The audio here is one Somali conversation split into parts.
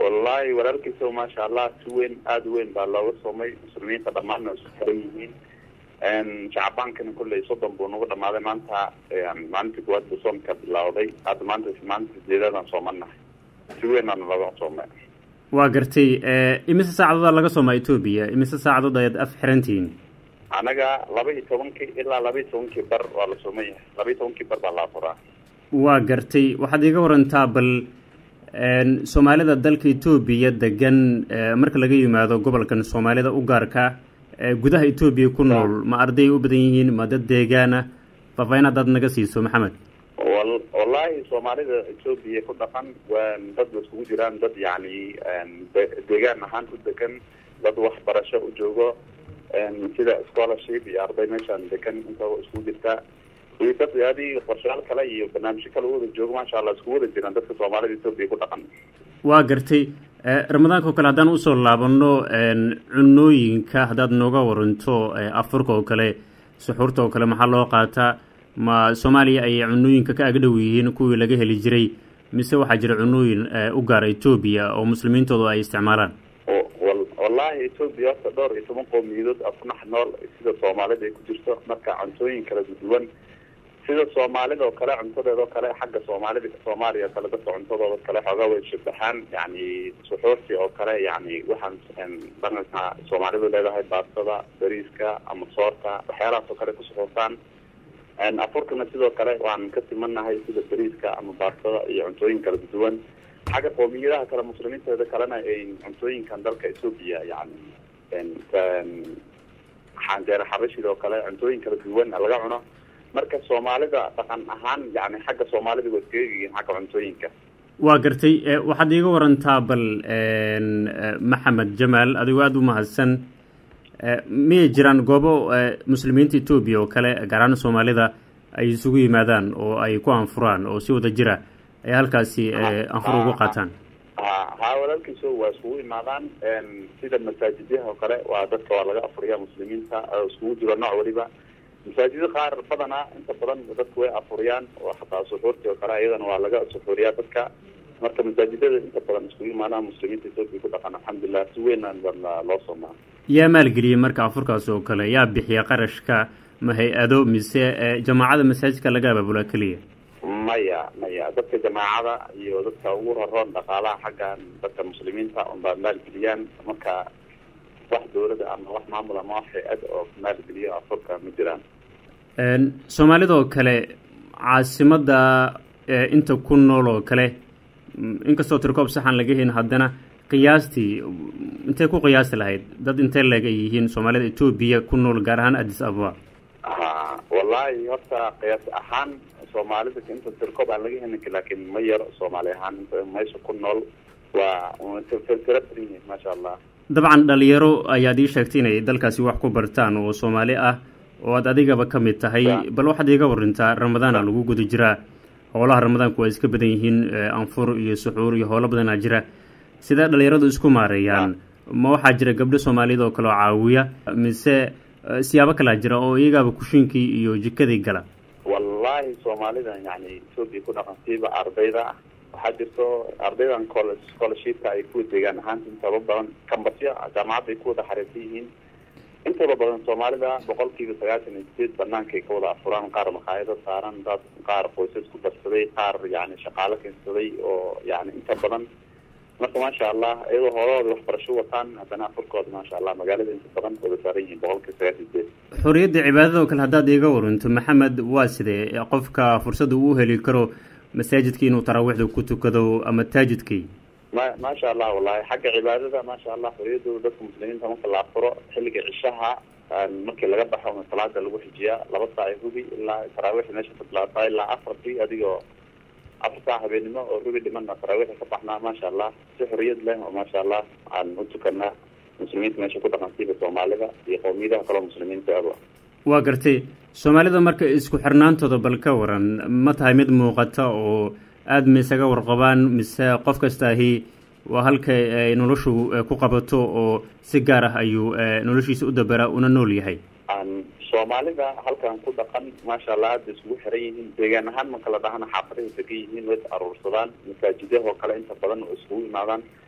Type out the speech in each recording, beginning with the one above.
wallahi walaalkiisa maasha allah si weyn aada weyn baa looga soomay muslimiinta dhammaanna isku xiran yihiin shacbaankana kolley soddon buu nagu dhamaaday maanta maalintii kuwaad buu soomka bilawday hadda maanta maalinta sideedaadaan soomanahay si weynaana looga soomay waa gartay imise saacadood laga soomaa etoobiya imise saacadood ayaad af xirantihiin anaga laba iyo tobankii ilaa laba iyo tobankii bar waa la sooman yahay laba iyo tobankii bar baa la afuraa waa gartay waxaad iiga warantaa bal soomaalida dalka etoobiya degan marka laga yimaado gobolkan soomaalida u gaarka gudaha etoobiya ku nool ma arday u badan yihiin ma dad deegaana faafaahin haddaad naga siiso maxamed wal wallahi soomaalida etoobiya ku dhaqan waa dad ba iskugu jiraan dad yacni deegaan ahaan u degan dad waxbarasho u joogo sida scholarship iyo arday meeshaan degan intaba iskugu jirtaa iyo dad adi qorshayaal kale iyo barnaamijyo kale u wada joogo maasha allah iskugu wada jiraan dadka soomaalida etoobiya ku dhaqan waa gartay ramadaanka oo kale haddaan usoo laabano cunooyinka haddaad nooga waranto afurka oo kale suxuurta oo kale maxaa loo qaataa ma soomaaliya ay cunooyinka ka agdhow yihiin kuwii laga heli jiray mise waxaa jira cunooyin u gaara etoobiya oo muslimiintoodu ay isticmaalaan wallahi etoobiya horta dhowr iyo toban qowmiyadood afnax nool sida soomaalida ay ku jirto marka cuntooyin kala duwan sida soomaalida oo kale cuntadeeda oo kale xagga soomaalida soomaaliya oo kale dadka cuntadooda kale xoogaa way shabaxaan yani suxuurti oo kale yani waxaan dhaqanka soomaalidu leedahay baastada bariiska ama soorta waxyaalahaas oo kale ku suxuurtaan afurkana sidoo kale waan ka simanahay sida bariiska ama baastada iyo cuntooyin kala duwan xagga qoomiyadaha kale muslimiinteeda kalena ay cuntooyinkan dalka etoobiya yani xanjeere xabashida oo kale cuntooyin kala duwan laga cuno marka soomaalida dhaqan ahaan yani xagga soomaalida waa iskaga yihiin xagga cuntooyinka waa gartay waxaad iiga warantaa bal maxamed jamaal adigoo aada u mahadsan miyay jiraan goobo muslimiinta etoobiya oo kale gaar ahaan soomaalida ay isugu yimaadaan oo ay ku anfuraan oo si wada jira ay halkaasi anfur ugu qaataan ha walaalkiiso waa iskugu imaadaan sida masaajidyaha oo kale waa dadka waa laga afuriya muslimiinta iskugu jiro nooc waliba masaajida qaar badana inta badan dadku way afuriyaan oo xataa suxuurtii oo kale iyadana waa laga suxuuriyaa dadka marka masaajidada inta badan iskugu imaadaan muslimiinta etoobiya ku dhaqan alxamdulilah si weynaan baa loo soomaa yaa maalgeliyey marka afurkaas oo kale yaa bixiya qarashka ma hay-ado mise jamaacada masaajidka laga abaabulaa keliya maya maya dadka jamaacada iyo dadka ugu raroon dhaqaalaha xaggan dadka muslimiinta unbaa maalgeliyaan marka wax dawladda ama wax maamul ama wax hay-ad oo maalgeliyo afurka ma jiraan soomaalida oo kale caasimada inta ku nool oo kale inkastoo tirkoob saxan laga helin haddana qiyaastii intay ku qiyaasi lahayd dad intee leeg ay yihiin soomaalida etoobiya ku nool gaar ahaan addis ababa ha wallahi horta qiyaas ahaan soomaalida inta tirkoob aan laga helin laakiin ma yar soomaali ahaan inta meesha ku nool waa tira badan yihiin maasha allah dabcan dhalinyaro ayaad ii sheegtay inay dalkaasi wax ku bartaan oo soomaali ah oo aad adigaba ka mid tahay bal waxaad iiga warintaa ramadaana lagu guda jiraa howlaha ramadaanku waa iska badan yihiin anfur iyo suxuur iyo howlo badanaa jira sidee dhalinyaradu isku maareeyaan ma waxaa jira gabdho soomaaliyad oo kale oo caawiya mise siyaabo kalaa jira oo iyagaaba kushiinkii iyo jikadii gala wallahi soomaalida yani etoobiya ku dhaqansiiba ardayda waxaa jirto ardaydan col scholarshipka ay kuwa deegaan ahaanta intaba badan kambasyo jaamacadda ay ku wada xariirsan yihiin intooda badan soomaalida boqol kiiba sagaashan iyo sideed banaankaay ka wada afuraan qaar makhaayado saaran dad qaar qoysas ku darsaday qaar yani shaqaalo keensaday oo yani inta badan marka maasha allah iyadoo hoolahooda waxbarasho wataan haddana afurkooda maasha allah magaalada inta badan wada saaran yihiin boqol kiiba sagaashan sideed xorriyadda cibaadada oo kale haddaad iiga waranto maxamed waa sidee qofka fursadda uu heli karo masaajidkii inuu taraawiixda ku tukado ama taajidkii ma maasha allah wallahi xagga cibaadada maasha allah xoriyadooda dadka muslimiinta marka la afuro xilliga cishaha markii laga baxo ma salaada lagu xijiyaa laba saac hubi ilaa taraawiixda meesha ka bilaabtaa ilaa afartii adigoo afar saac habeenimo oo rubi dhimanna taraawiixda ka baxnaa maasha allah si xoriyad leh oo maasha allah aan u tukanaa muslimiinta meesha ku dhaqansiiba soomaalida iyo qowmiyadaha kaleo muslimiinta aba waa gartay soomaalida marka isku xirnaantooda bal ka waran ma tahay mid muuqata oo aada ma isaga warqabaan mise qof kastaahi waa halka ay noloshu ku qabato oo si gaar ah ayuu noloshiisa u daberaa una nool yahay soomaalida halkan ku dhaqan maasha allah aada isugu xiran yihiin deegaan ahaan makala dhahana xaafadahay degan yihiin way is aruursadaan masaajidyaha oo kale inta badan oo iskugu imaadaan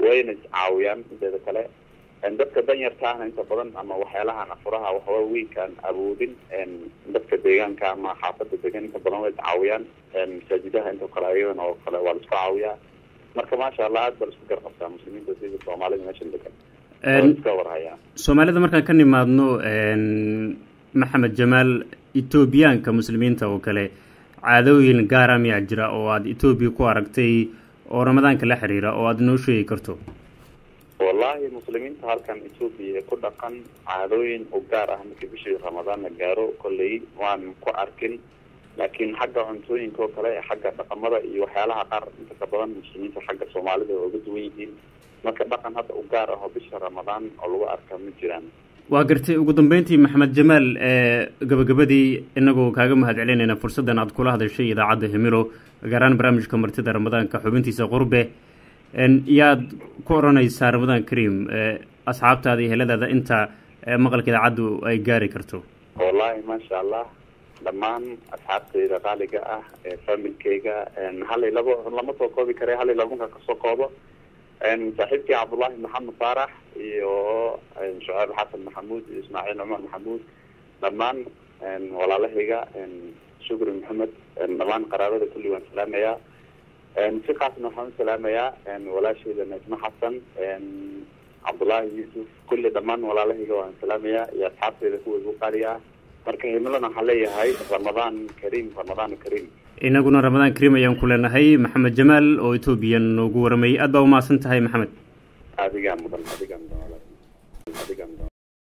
wayna iscaawiyaan inteeda kale dadka danyarta ahna inta badan ama waxyaalahan afuraha waxawa weynkaan awoodin dadka deegaanka ama xaafada degan inta badan way iscaawiyaan masaajidaha inta kale ayadana oo kale waa la isku caawiyaa marka maasha allah aad baa la isku garqabtaa muslimiinta sida soomaalida meeshan degan iska warhayaa soomaalida markaan ka nimaadno maxamed jamaal etoobiyaanka muslimiinta oo kale caadooyin gaara miyaa jira oo aada etoobiya ku aragtay oo ramadaanka la xiriira oo aada noo sheegi karto wallahi muslimiinta halkan etoobiya ku dhaqan caadooyin u gaar ah markii bishii ramadaan la gaaro kolley waan ku arkin laakiin xagga cuntooyinka oo kale xagga dhaqamada iyo waxyaalaha qaar inta ka badan muslimiinta xagga soomaalida waa uga duwan yihiin marka dhaqan hadda u gaar ah oo bisha ramadaan oo lagu arka ma jiraan waa gartay ugu dambeyntii maxamed jamaal gabagabadii inagoo kaaga mahad celinayna fursaddan aad kula hadashay idaacadda hemilo gaaraan barnaamijka martida ramadaanka xubintiisa qurbe yaad ku odhanaysaa ramadaan kariim asxaabtaada iyo heladaada inta maqalka idaacaddu ay gaari karto wallahi maasha allah dhammaan asxaabtayda qaaliga ah familkeyga hal iyo labo lama soo koobi kare hal iyo labo markaa kasoo koobo saaxiibkii cabdullahi maxamed faarax iyo shuceyb xasan maxamuud iyo ismaaciil cumar maxamuud dhammaan walaalahayga shukri maxamed dhammaan qaraabada kulli waan salaamayaa si kaasna waxaan u salaamayaa walaashayda najmo xasan cabdullaahi yuusuf kulli dhammaan walaalahayga waan salaamayaa iyo asxaabtayda kuwa igu qaaliga ah marka himilana waxaan leeyahay ramadaan kariim ramadaan kariim inaguna ramadaan kariim ayaan ku leenahay maxamed jamaal oo etoobiya noogu waramayay aad baa umahadsan tahay maxamed adigaa mudan adigaa mudan